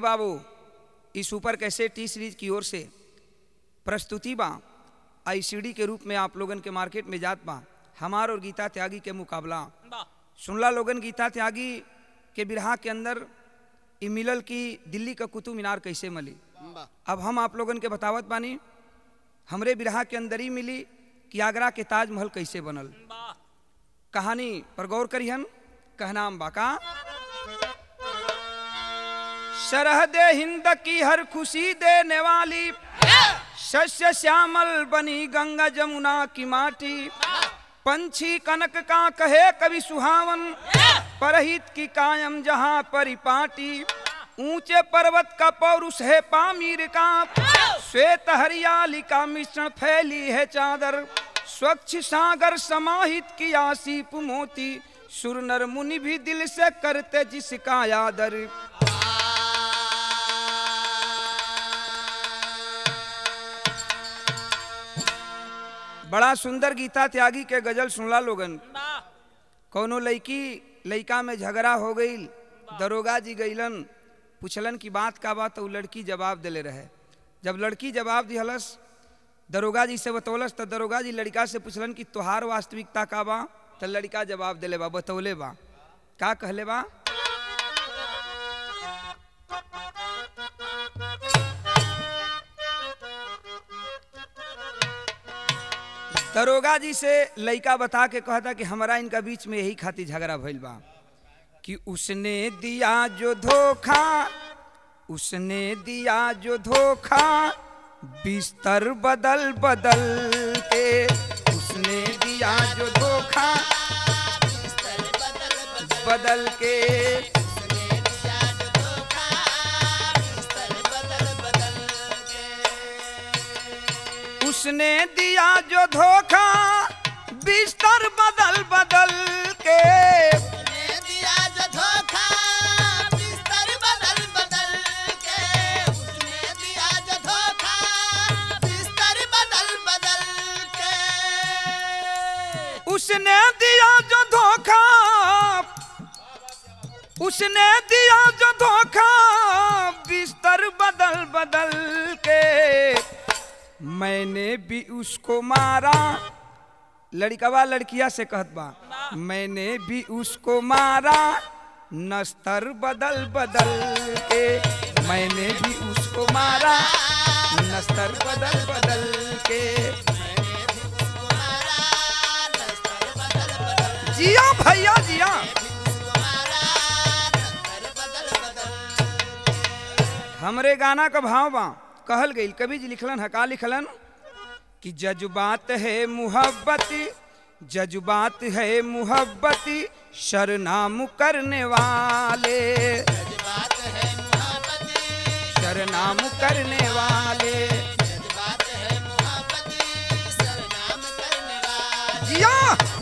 बाबू इस ऊपर कैसे टी सीरीज की ओर से प्रस्तुति बा आई सीडी के रूप में आप लोगन के मार्केट में जात बा हमार और गीता त्यागी के मुकाबला सुनला लोगन गीता त्यागी के बिरहा के अंदर ई मिलल की दिल्ली का कुतुब मीनार कैसे मिली अब हम आप लोगन के बतावत बानी हमरे बिरहा के अंदर ही मिली कि आगरा के ताजमहल कैसे बनल कहानी पर गौर करिहन कहनाम बाका सरहद हिंद की हर खुशी देने वाली शस्य श्यामल बनी गंगा जमुना की माटी पंछी कनक का कहे कवि सुहावन परहित की कायम जहाँ परिपाटी ऊंचे पर्वत का पौरुष है पामीर का श्वेत हरियाली का मिश्रण फैली है चादर स्वच्छ सागर समाहित किया सीप मोती सुर नर मुनि भी दिल से करते जिसका आदर बड़ा सुंदर गीता त्यागी के गजल सुनला लोगन कौनो लड़की लड़का में झगड़ा हो गई दरोगा जी गईलन पूछलन की बात का बात तो उ लड़की जवाब दिले रहे जब लड़की जवाब दिहलस दरोगा जी से बतौलस तो दरोगा जी लड़का से पूछलन कि तोहार वास्तविकता का बा तो लड़का जवाब दिले बा बतौले बा का कहले बा दरोगा जी से लड़का बता के कहता कि हमारा इनका बीच में यही खातिर झगड़ा भइल बा कि उसने दिया जो धोखा उसने दिया जो धोखा बिस्तर बदल बदल के उसने दिया जो धोखा बदल के उसने दिया जो धोखा बिस्तर बदल बदल के उसने दिया जो धोखा उसने दिया जो धोखा बिस्तर बदल बदल के मैंने भी उसको मारा लड़कवा लड़किया से कहत बा मैंने भी उसको मारा नस्तर बदल बदल के मैंने भी उसको मारा नस्तर बदल बदल के जिया भैया जिया हमरे गाना का भाव बा कहल गई कवि जी लिखलन हका लिखलन कि जज्बात है मुहब्बती जज्बात है मुहब्बती शरनाम करने वाले शरनाम करने वाले जिया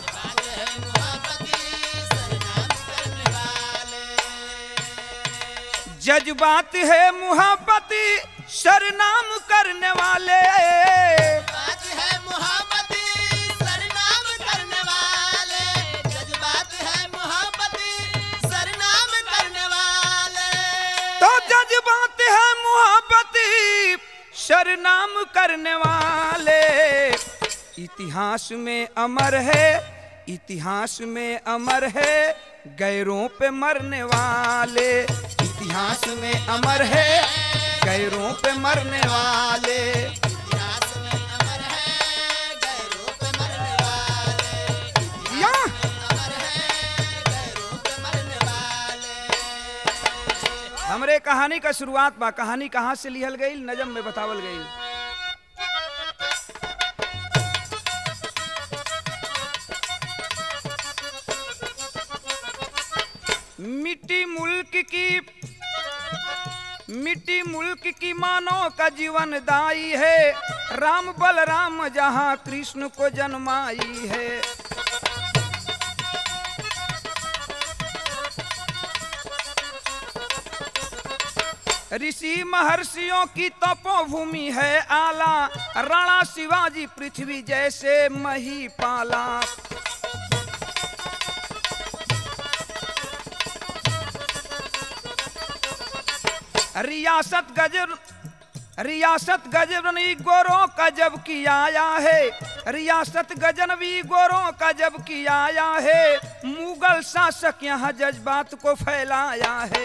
जज्बात है मुहब्बती शरनाम करने वाले तो जज्बात है मुहब्बती शरनाम करने वाले इतिहास में अमर है इतिहास में अमर है गैरों पे मरने वाले इतिहास में अमर है गैरों पे मरने वाले या हमरे कहानी का शुरुआत बा कहानी कहाँ से लिहल गई नजम में बतावल गई मिट्टी मुल्क की मिट्टी मुल्क की मानव का जीवन दाई है राम बलराम जहाँ कृष्ण को जन्माई है ऋषि महर्षियों की तपोभूमि है आला राणा शिवाजी पृथ्वी जैसे मही पाला रियासत गजर रियासत गजनवी गोरों का जब की आया है रियासत गजनवी गोरों का जब की आया है मुगल शासक यहाँ जज्बात को फैलाया है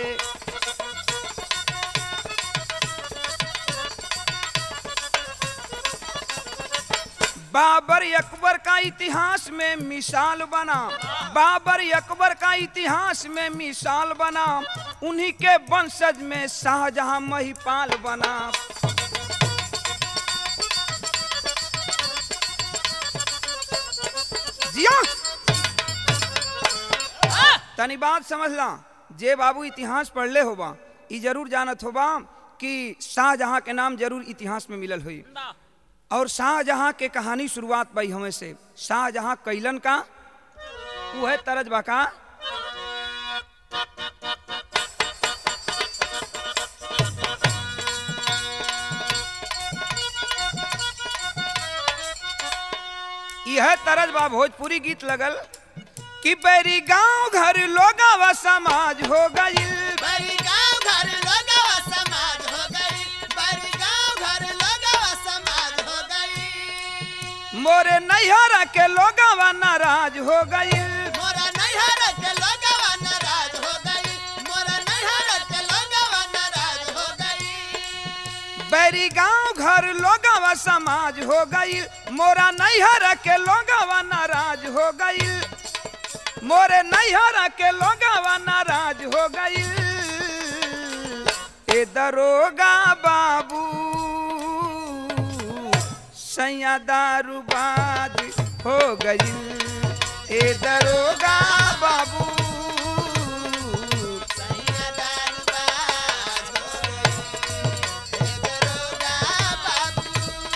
बाबर अकबर का इतिहास में मिसाल बना बाबर अकबर का इतिहास में मिसाल बना उन्हीं के वंशज में शाहजहां महिपाल बना जिया तनी बात समझ ला जे बाबू इतिहास पढ़ले होबा ई जरूर जानत होबा कि शाहजहां के नाम जरूर इतिहास में मिलल हुई और शाहजहां के कहानी शुरुआत पाई हमें से शाहजहां कैलन का वो है तरज बाका यह तरज बा भोजपुरी गीत लगल कि बैरी गांव घर लोगावा समाज हो गईल बड़ी गांव घर लोगवा समाज हो गई बड़ी गांव घर लोगवा समाज हो गई मोरे नैहरा के लोगावा नाराज हो गईल मोरा नैहर के लोगवा नाराज हो गई मोरा नैहर के लोगवा नाराज हो गई बैरी गांव घर लोगावा समाज हो गईल मोरा नैहरा के लोगावा नाराज हो गईल मोरे नैहरा के लोगावा नाराज हो गईल ए दरोगा बाबू सैया दारूबाज हो गईल ए दरोगा बाबू सैया दारूबाज हो गई हे दरोगा बाबू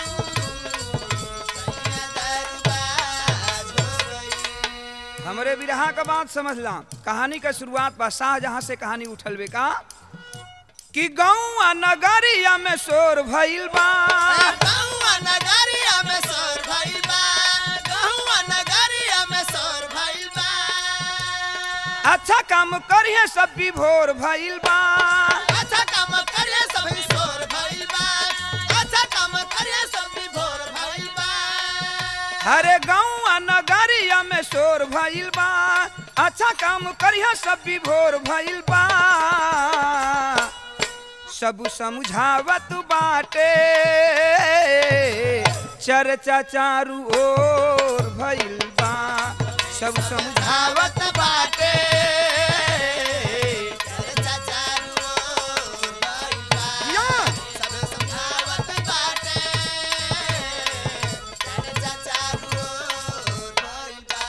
सैया दारूबाज हो गई हमरे बिरहा का बात समझला कहानी का शुरुआत बा शाहजहां से कहानी उठल बे का कि गाँव नगरिया में शोर भइल बा गहुआ नगरिया में सोर भइल बा गहुआ नगरिया में सोर भइल बा अच्छा काम करिए सब विभोर भइल बा अच्छा काम करिए सभी सोर भइल बा अच्छा काम करिए सभी भोर भइल बा अरे गाँव नगरिया में शोर भइल बा अच्छा काम करिए सब विभोर भइल बा सब समझावत बाटे चर्चा चारू ओर भइल बा सब समझावत आवत बाटे चर्चा चारू ओर भइल बा या। सब समझावत बाटे चर्चा चारू ओर भइल बा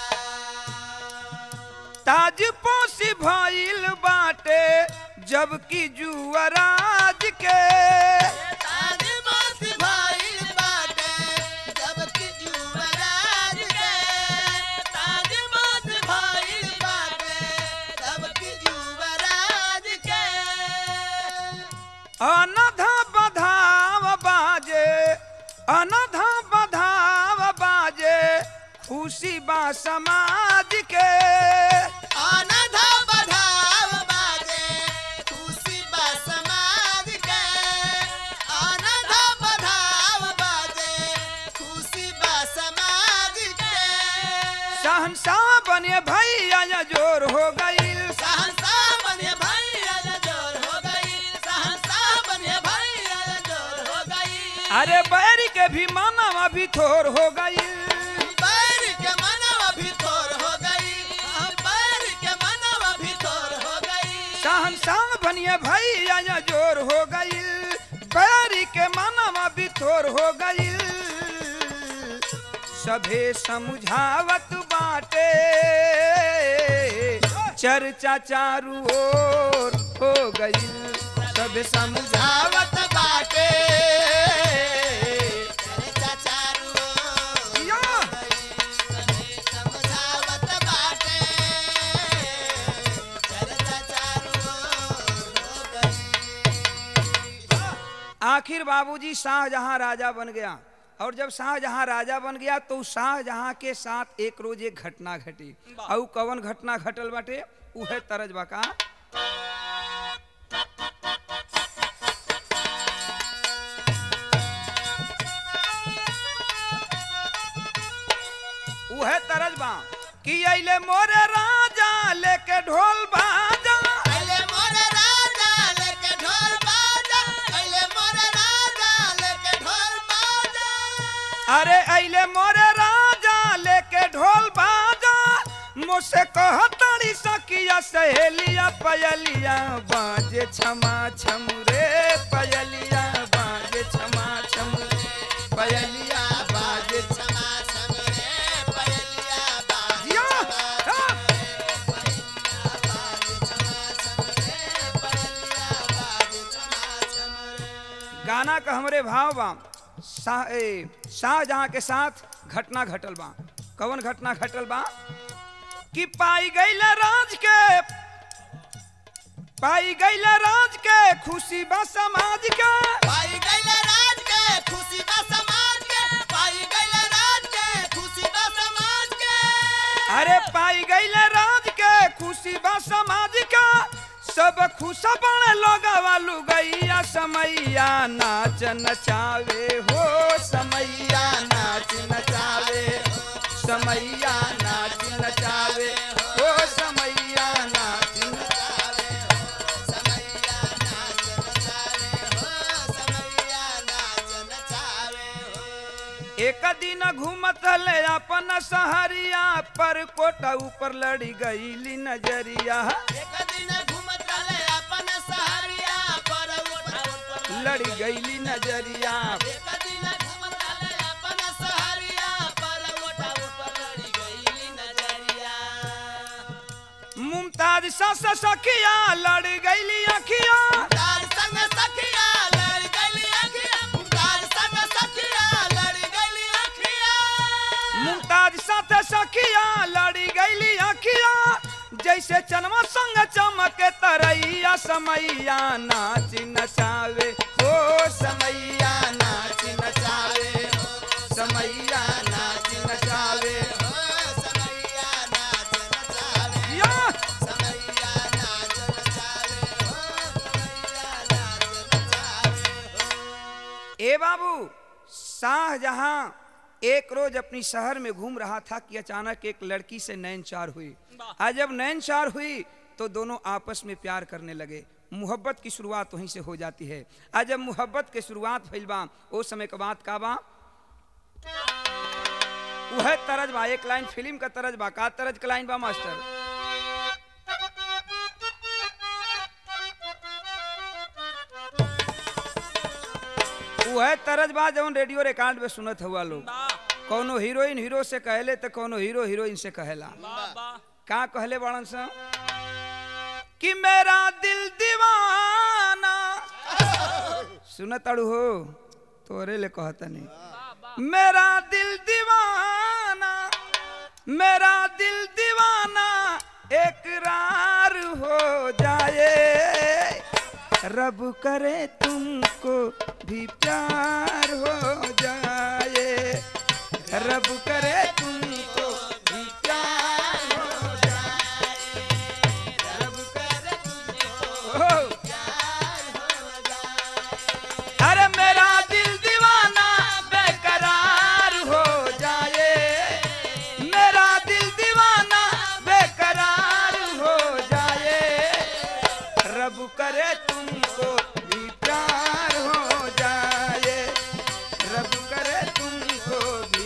ताज पोसी भइल बाटे जबकि जुअराज के ताज मोती भइल बाटे जबकि युवराज के ताज मोती भइल बाटे जबकि युवराज के अनधा बधाव बाजे अनधा बधाव बाजे खुशी बा समाज के अनधा बधाव बाजे खुशी बा समाज के अनधा बधाव बाजे खुशी बा समाज के शहनशाह बने भैया या जोर हो गईल सहनशाह बने भैया जोर हो गई सहनशाह बने भैया जोर हो गई अरे बैरी के भी मानव अभी थोर हो गईल पैर के मनवा भी थोर हो गई पैर के मनवा भी थोर हो गई शहनशाह बनिए भैया या जोर हो गईल बैरी के मानव अभी थोर हो गईल सभे समझावत बाटे चर्चा चारू ओर हो गईल सभे समझावत आवत बाटे चर्चा चारू ओर या। समझावत बाटे चर्चा चारू ओर हो गई आखिर बाबूजी शाहजहां राजा बन गया और जब शाहजहां राजा बन गया तो शाहजहां के साथ एक रोज एक घटना घटी और कवन घटना घटल बाटे उहे तरज बका बा कि अइले मोरे राजा लेके ढोल बाजा अइले मोर राजा लेके ढोल बाजा अइले मोर राजा लेके ढोल बाजा अरे अइले मोरे राजा लेके ढोल बाजा मुझसे कहतड़ी सकिया सहेलिया पयलिया बाजे छमा छम रे पयलिया बाजे छमा छम पयलिया बाजे छम क्षमा सम रे पयलिया बाज जिया हाँ। गाना का हमरे भाव बा शाह ए, शाहजहां के साथ घटना घटल बा कौन घटना घटल बा कि पाई गईल राज के पाई गईल राज के खुशी बा समाज के पाई गइल राज के खुशी बा समाज के पाई गइल राज के खुशी बा समाज के अरे पाई गईल राज के खुशी बा समाज का सब खुश बन लोगवा लुगैया समैया नाच नचावे हो समैया नाच नचावे समैया नाच नचावे हो समैया नाच नचावे समैया नाच नचावे हो समैया नाच नचावे हो एक दिन घूमत ले अपन सहरिया पर कोटा ऊपर लड़ी गईली नजरिया एक दिन घूमत रहले अपन सहरिया पर ऊपर लड़ी गईली नजरिया एक दिन घूमत रहले अपन सहरिया पर मोटा ऊपर लड़ी गईली नजरिया मुमताज सस सखिया लड़ गईली अखिया तार संग सखिया लड़ गईली अखिया तार संग सखिया लड़ गईली अखिया मुमताज साथ सखिया लड़ी गईली अखिया जैसे चनमा संग चमके तरैया समैया नाच नचावे हो समैया नाच नचावे समैया नाच नचावे हो समैया नाच नचावे या समैया नाच नचावे हो समैया नाच नचावे हो ए बाबू शाहजहां एक रोज अपनी शहर में घूम रहा था कि अचानक एक लड़की से नैन चार हुई आज जब नैन चार हुई तो दोनों आपस में प्यार करने लगे मोहब्बत की शुरुआत वहीं से हो जाती है आज जब मोहब्बत के शुरुआत भइल बा ओ समय के बात का बा वह तरज बा एक लाइन फिल्म का तरज बा का तरज का लाइन बा मास्टर वह तरज बा जौन रेडियो रिकॉर्ड में सुनत हुआ लोग कौनो हीरोइन हीरो से कहले तो कौनो हीरो हीरोइन से कहेला का कहले बड़न सा कि मेरा दिल दीवाना सुनत अड़ू हो तोरे ले कहतनी मेरा दिल दीवाना मेरा दिल दीवाना एकरार हो जाए रब करे तुमको भी प्यार हो जाए रब करे तुमको भी प्यार हो जाए रब करे तुमको अरे मेरा दिल दीवाना बेकरार हो जाए मेरा दिल दीवाना बेकरार हो जाए रब करे तुमको भी प्यार हो जाए रब करे तुमको भी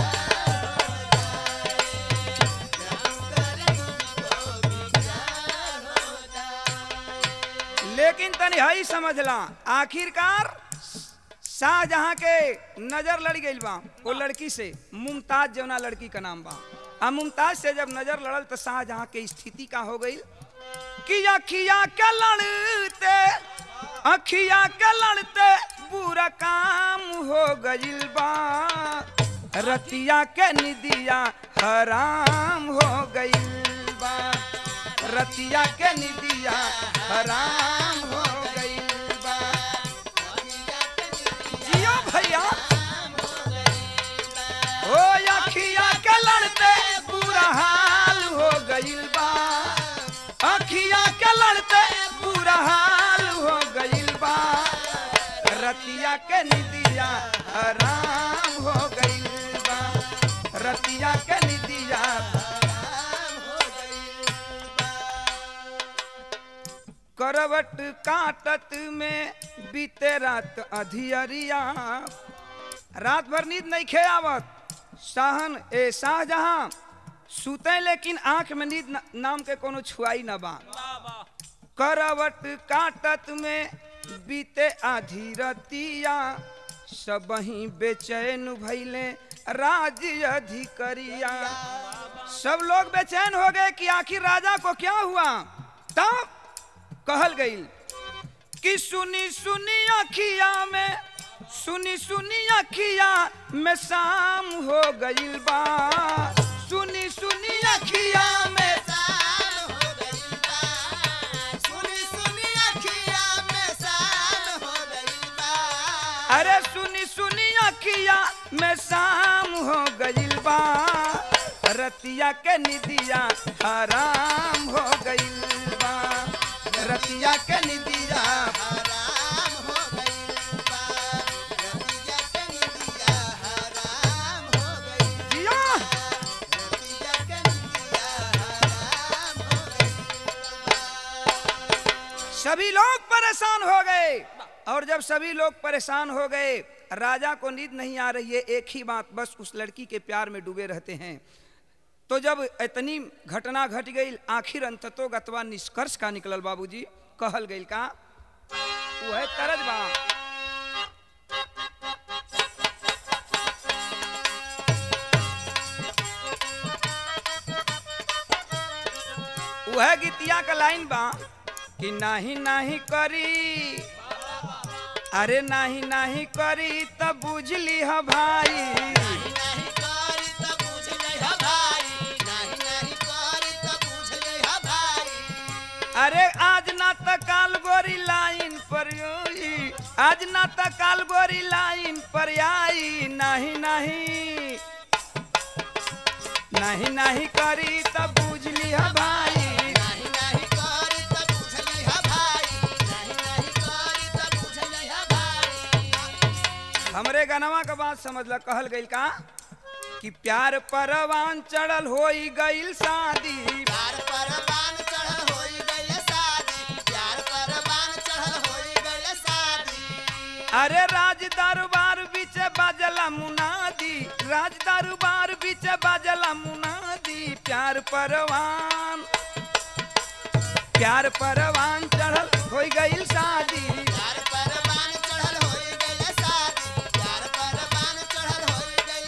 लेकिन तनी हई समझला आखिरकार शाहजहां के नजर लड़ गई बा वो लड़की से मुमताज जौना लड़की का नाम बा आ मुमताज से जब नजर लड़ल तो शाहजहां के स्थिति का हो गई कि अखिया के लड़ते अखिया के लड़ते बुरा काम हो गइल बा रतिया के निदिया हराम हो गइल बा रतिया के निदिया हराम हो गइल बा जियो भैया ओ अखिया के लड़ते बुरा हाल हो गइल बा अखिया के लड़ते बुरा हाल हो गइल बा रतिया के निदिया हराम हो गइल बा रतिया के निदिया हराम हो गई बा करवट काटत में बीते रात अधियरिया रात भर नींद नहीं खे आवत शाहन ए शाहजहां सुते लेकिन आंख में नींद न, नाम के कोनो छुआई न बा करवट काटत में बीते आधी रतिया सबही बेचैन भैले राज्य अधिकरिया सब लोग बेचैन हो गए कि आखिर राजा को क्या हुआ तब कहल गई कि सुनी सुनी अखिया में सुनी सुनी अखिया में शाम हो गईल बा सुनी सुनी अखिया में शाम हो गई बा सुनी सुनी अखिया में शाम हो गई बा अरे सुनी सुनी अखिया में शाम हो गईल बा रतिया के निदिया हराम हो गईल बा रतिया के निदिया हराम हो गई बा रतिया के निदिया हराम हो गई जिया रतिया के निदिया हराम हो गई सभी लोग परेशान हो गए और जब सभी लोग परेशान हो गए राजा को नींद नहीं आ रही है एक ही बात बस उस लड़की के प्यार में डूबे रहते हैं तो जब इतनी घटना घट गई आखिर अंततो गतवा निष्कर्ष का निकलल बाबूजी कहल गई का वो है तरज बा वह गीतिया का लाइन बा कि नाही नाही करी अरे नाही नाही करी तब बुझली ह भाई नहीं करी त पूछ ले हा भाई नहीं नहीं करी त पूछ ले हा भाई अरे आज ना त काल गोरी लाइन पर योई आज ना त काल गोरी लाइन पर आई नहीं नहीं नहीं नहीं करी तब बुझली ह भाई नहीं नहीं करी त पूछ ले हा भाई नहीं नहीं करी त पूछ ले हा भाई हमरे गनवा का बात समझ ल कहल गइल का कि प्यार परवान चढ़ल होई गइल शादी प्यार परवान चढ़ल होई गइल शादी प्यार परवान चढ़ल होई गइल शादी अरे राज दरबार बीच बाजला मुनादी राज दरबार बीच बाजला मुनादी प्यार परवान प्यार परवान चढ़ल होई गइल शादी प्यार परवान चढ़ल होई गइल शादी प्यार परवान चढ़ल होई गइल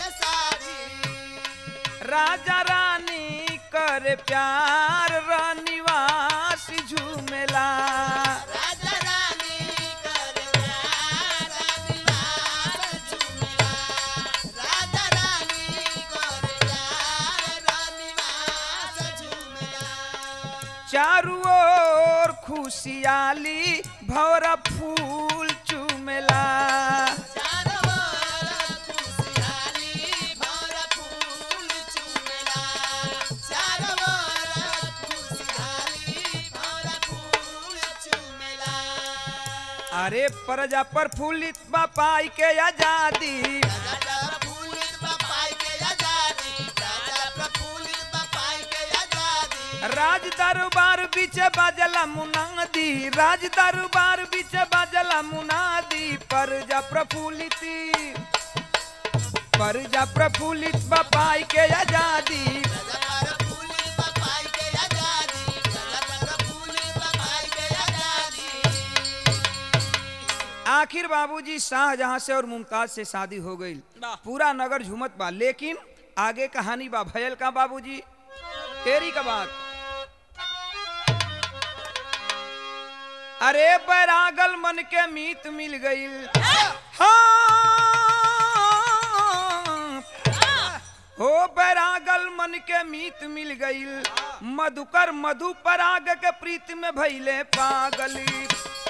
शादी राजा रानी कर प्यार रानिवास झूमेला राजा रानी कर प्यार निवास झूमेला राजा रानी कर प्यार निवास झूमेला चारू ओर खुशियाली भौरा फूल चूमेला चारों ओर खुशहाली भर फूल चूमेला चारों ओर खुशहाली भर फूल चूमेला अरे प्रजा पर फूलित बापाई के आजादी राजा प्रफुल्लित बपाई के आजादी राजा प्रफुल्लित बपाई के आजादी राज दरबार बीच बाजला मुनादी राज दरबार बीच बाजला मुनादी प्रजा प्रफुल्लित प्रजा प्रफुल्लित बापाई के आजादी राजा प्रफुल्लित बपाई के आजादी राजा प्रफुल्लित बपाई के आजादी आखिर बाबूजी शाहजहां से और मुमताज से शादी हो गई पूरा नगर झूमत बा लेकिन आगे कहानी बा भयल का बाबूजी तेरी का बात अरे बैरागल मन के मीत मिल गई हो बैरागल मन के मीत मिल गई मधुकर मधु पराग के प्रीत में भैले पागली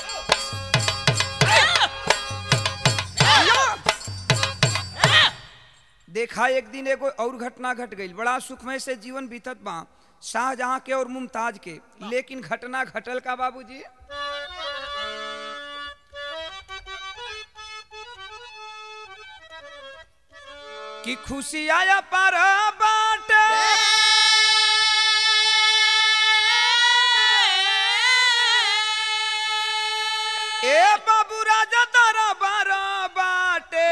देखा एक दिन एगो और घटना घट गई बड़ा सुखमय से जीवन बीतत बा शाहजहां के और मुमताज के लेकिन घटना घटल का बाबूजी कि खुशी आया पर बाटे ए बाबू राजा तारा बारा बाटे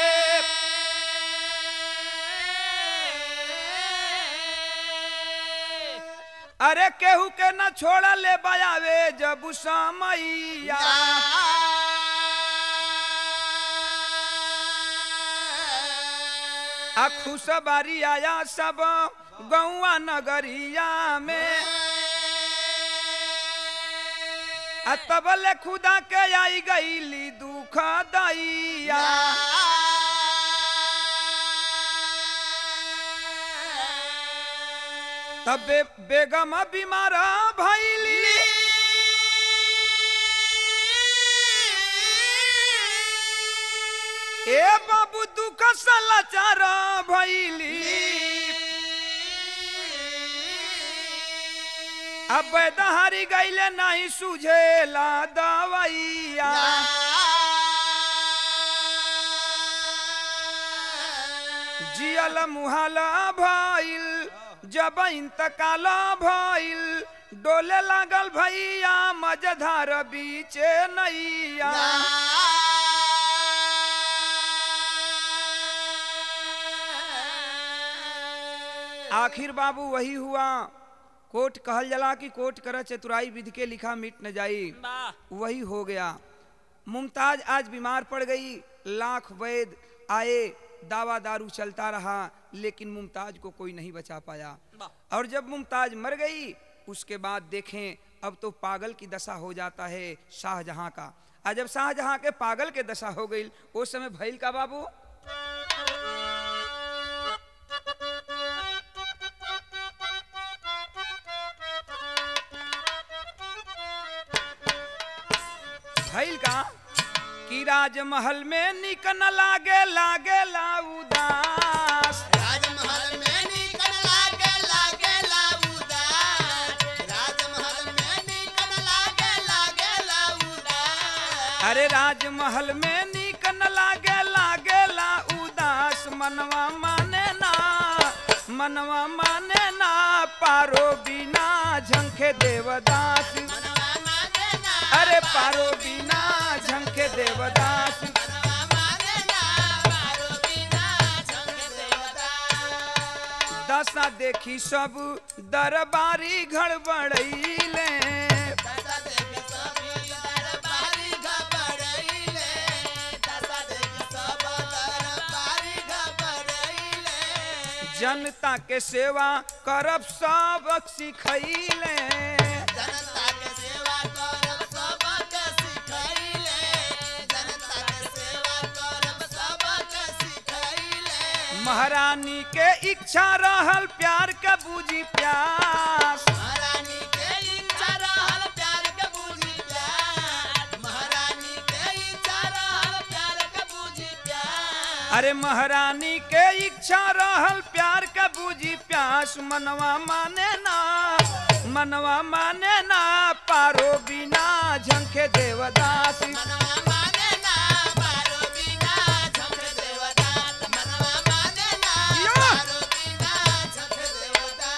अरे केहू के न छोड़ा ले बयावे जब समैया आ खुशबारी आया सब गौआ नगरिया में आ तबले खुदा के आई गईली दुख दैया तबे बेगम बीमार भैली ए बाबू दुख समाचार भैली अब दहारी गईले नहीं सुझेला दवैया जियल मुहाला भइल जब इंतकाल भइल डोले लागल भैया मजधार बीचे नैया आखिर बाबू वही हुआ कोट कहल जला कि कोट कर चतुराई विधि के लिखा मिट न जाई वही हो गया मुमताज आज बीमार पड़ गई लाख वैद आए दावा दारू चलता रहा लेकिन मुमताज को कोई नहीं बचा पाया और जब मुमताज मर गई उसके बाद देखें अब तो पागल की दशा हो जाता है शाहजहां का आज जब शाहजहां के पागल के दशा हो गई उस समय भैल का बाबू भैल का कि राजमहल में निक न लागे लागे ला उदास राजमहल में निकन लागे लागे लाउदास राजमहल में निकन लागे लागे लाउदास अरे राजमहल में निक न लागे लागे ला उदास मनवा माने ना मनवा माने ना पारो बिना झंखे देवदास मनवा माने ना अरे पारो बिना झंखे देवदास मनवा माने ना पारो बिना झंख देवता दशा देखी सब दरबारी घड़बड़ैले दशा देख सभी दरबारी घबराइले दशा देख सब दरबारी घबराइले जनता के सेवा करब सब सिखैले जनता के सेवा करब सबके सिखैले जनता के सेवा करब सबके सिखैले महारानी के इच्छा रहल प्यार के बूझी प्यास महारानी के इच्छा रहल प्यार के बूझी प्यार महारानी के इच्छा रहल प्यार के बूझी प्यार अरे महारानी के इच्छा रहल प्यार के बूझी प्यास मनवा माने ना मनवा माने ना पारो बिना झंखे देवदास मनवा माने ना पारो बिना झंख देवता मनवा माने ना यो! पारो बिना झंख देवता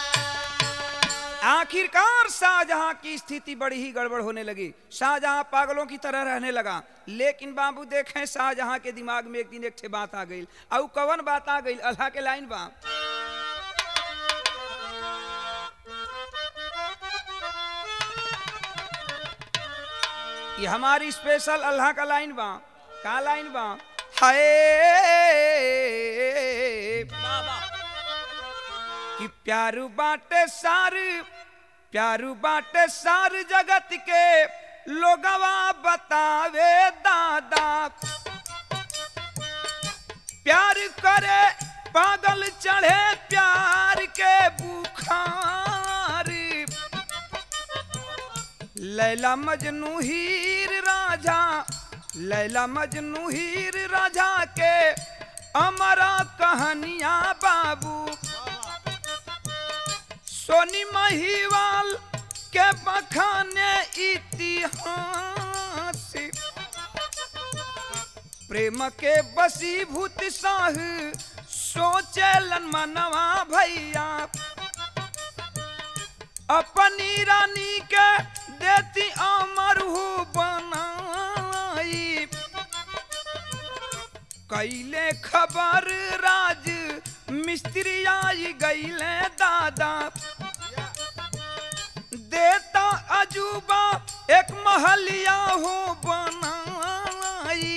आखिरकार शाहजहां की स्थिति बड़ी ही गड़बड़ होने लगी शाहजहां पागलों की तरह रहने लगा लेकिन बाबू देखें शाहजहां के दिमाग में एक दिन एक ठे बात आ गई और कवन बात आ गई अल्लाह के लाइन बा ये हमारी स्पेशल अल्लाह का लाइन बा का लाइन बा हाय कि प्यारू बाटे सार प्यारू बाटे सार जगत के लोगवा बतावे दादा प्यार करे पागल चढ़े प्यार के बुखार लैला मजनू हीर राजा लैला मजनू हीर राजा के अमरा कहानियां बाबू सोनी महिवाल के बखाने इतिहास प्रेम के बसीभूत साह सोचेलन मनवा भैया अपनी रानी के देती अमर हो बनाई कैले खबर राज मिस्त्री आई गईले दादा देता अजूबा एक महलिया हो बनाई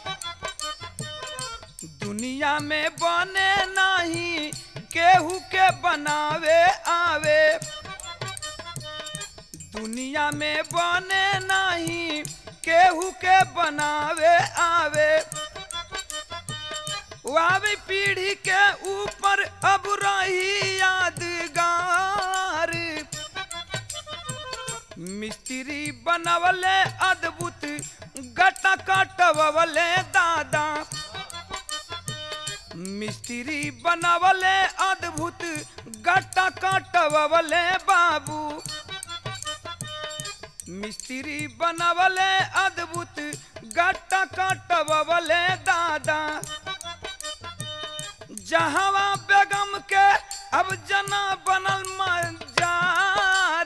दुनिया में बने नहीं केहू के बनावे आवे दुनिया में बने नहीं केहू के बनावे आवे आवे पीढ़ी के ऊपर अब रही यादगार मिस्त्री बनवले अद्भुत गटा काटवले दादा मिस्त्री बनवले अद्भुत गट्टा काटवले बाबू मिस्त्री बनवले अद्भुत गट्टा काटवले दादा जहावा बेगम के अब जना बनल मजार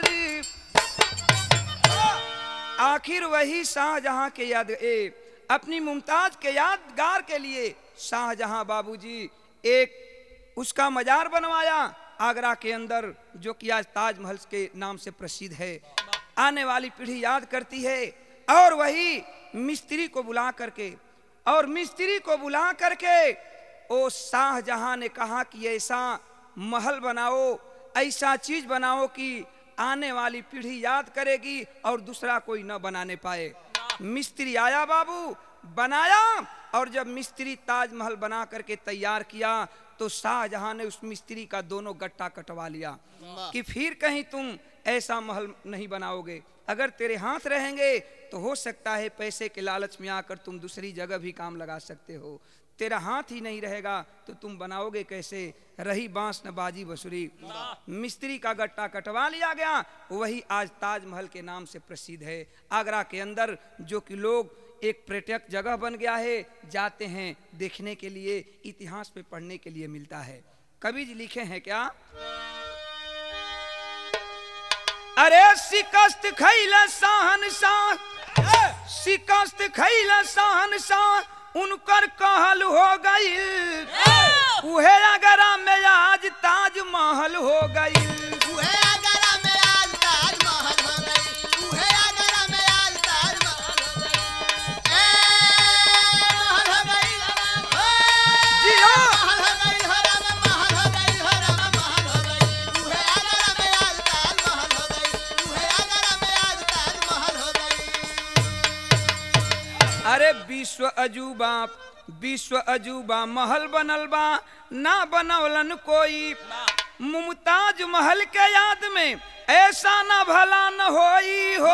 आखिर वही शाहजहां के याद ए अपनी मुमताज के यादगार के लिए शाहजहां बाबूजी एक उसका मजार बनवाया आगरा के अंदर जो कि आज ताजमहल के नाम से प्रसिद्ध है आने वाली पीढ़ी याद करती है और वही मिस्त्री को बुला करके और मिस्त्री को बुला करके ओ शाहजहां ने कहा कि ऐसा महल बनाओ ऐसा चीज बनाओ कि आने वाली पीढ़ी याद करेगी और दूसरा कोई न बनाने पाए मिस्त्री आया बाबू बनाया और जब मिस्त्री ताजमहल बना करके तैयार किया तो शाहजहां ने उस मिस्त्री का दोनों गट्टा कटवा लिया कि फिर कहीं तुम ऐसा महल नहीं बनाओगे अगर तेरे हाथ रहेंगे तो हो सकता है पैसे के लालच में आकर तुम दूसरी जगह भी काम लगा सकते हो तेरा हाथ ही नहीं रहेगा तो तुम बनाओगे कैसे रही बांस न बाजी बसुरी मिस्त्री का गट्टा कटवा लिया गया वही आज ताजमहल के नाम से प्रसिद्ध है आगरा के अंदर जो कि लोग एक पर्यटक जगह बन गया है जाते हैं देखने के लिए इतिहास पे पढ़ने के लिए मिलता है कवि जी लिखे हैं क्या अरे शिकस्त खैल सहन शाह शिकस्त खैल सहन शाह उनकर कहल हो गई उहे अगरा में आज ताजमहल हो गई उहे आगरा में आज ताजमहल हो गई उहे आगरा में आज ताजमहल हो गई ए महल हो गई ओ जी हाँ। महल हो गई हो राम महल हो गई हो राम महल हो गई उहे आगरा में आज ताजमहल हो गई उहे आगरा में आज ताजमहल हो गई अरे विश्व अजूबा विश्व अजूबा महल बनल बा ना बनवलन कोई मुमताज महल के याद में ऐसा ना भला न होई हो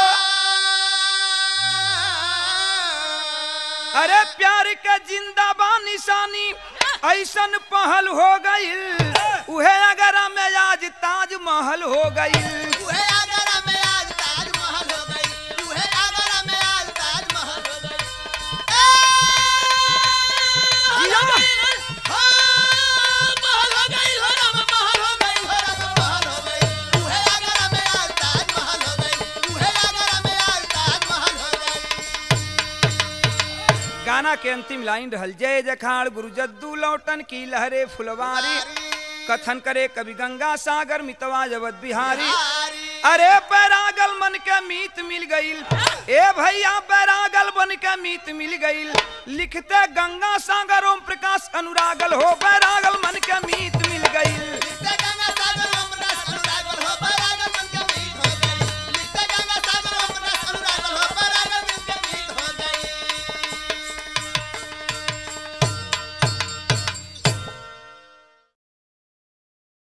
अरे प्यार के जिंदाबा निशानी ऐसन पहल हो गई उहे अगर में आज ताजमहल हो गई उहे आगरा में आज ताजमहल हो गई उहे आगरा में आज ताजमहल हो गई ए जिया। हो महल हो गई हो राम महल हो गई हो राम महल हो गई उहे आगरा में आज ताजमहल हो गई उहे आगरा में आज ताजमहल हो गई गाना के अंतिम लाइन रहल जय जखाड़ गुरु जद्दू लौटन की लहरे फुलवारी कथन करे कवि गंगा सागर मितवा जबत बिहारी अरे बैरागल मन के मीत मिल गईल ए भैया बैरागल बन के मीत मिल गईल लिखते गंगा सागर ओम प्रकाश अनुरागल हो बैरागल मन के मीत मिल गईल